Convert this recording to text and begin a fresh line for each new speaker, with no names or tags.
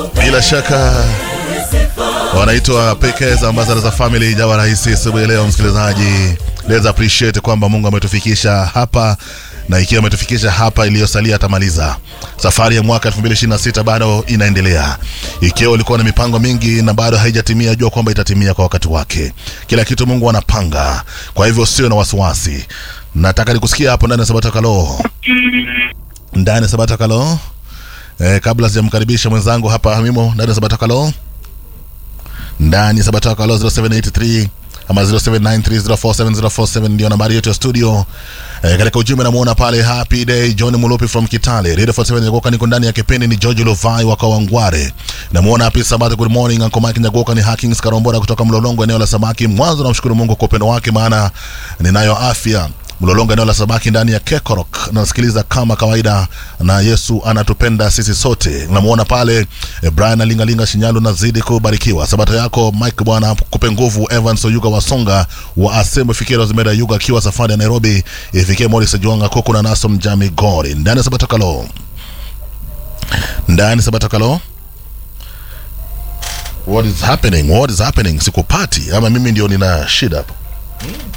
bila shaka wanaitwa pekee za ambassadors za family jawa rahisi asubuhi leo msikilizaji let's appreciate kwamba mungu ametufikisha hapa na ikiwa ametufikisha hapa iliyosalia atamaliza safari ya mwaka 2026 bado inaendelea ikiwa ulikuwa na mipango mingi na bado haijatimia jua kwamba itatimia kwa wakati wake kila kitu mungu anapanga kwa hivyo sio na wasiwasi nataka nikusikia hapo ndani ya sabata kalo ndani ya sabata kalo eh, kabla sijamkaribisha mwenzangu hapa mimo ndani ya sabata kalo ndani ya sabata kalo 0783 ama 0793047047 ndio nambari yetu ya studio eh, katika ujumbe namuona pale happy day john mulupi from kitale radio 47 nyagoka niko ndani ya kipindi ni george lovai wa kawangware namuona happy sabato good morning uncle mike nyagoka ni hackings karombora kutoka mlolongo eneo la samaki mwanzo namshukuru mungu kwa upendo wake maana ninayo afya mlolongo eneo la samaki ndani ya kekorok nasikiliza kama kawaida na yesu anatupenda sisi sote namuona pale eh, brian alingalinga shinyalu nazidi kubarikiwa sabato yako mike bwana kupe nguvu evans oyuga wasonga wa asembo fikira zimeda yuga akiwa safari ya nairobi ifikie moris juanga kuku na naso mjami gori ndani ya sabato kalo ndani ya sabato kalo what is happening what is happening sikupati ama mimi ndio nina shida hapa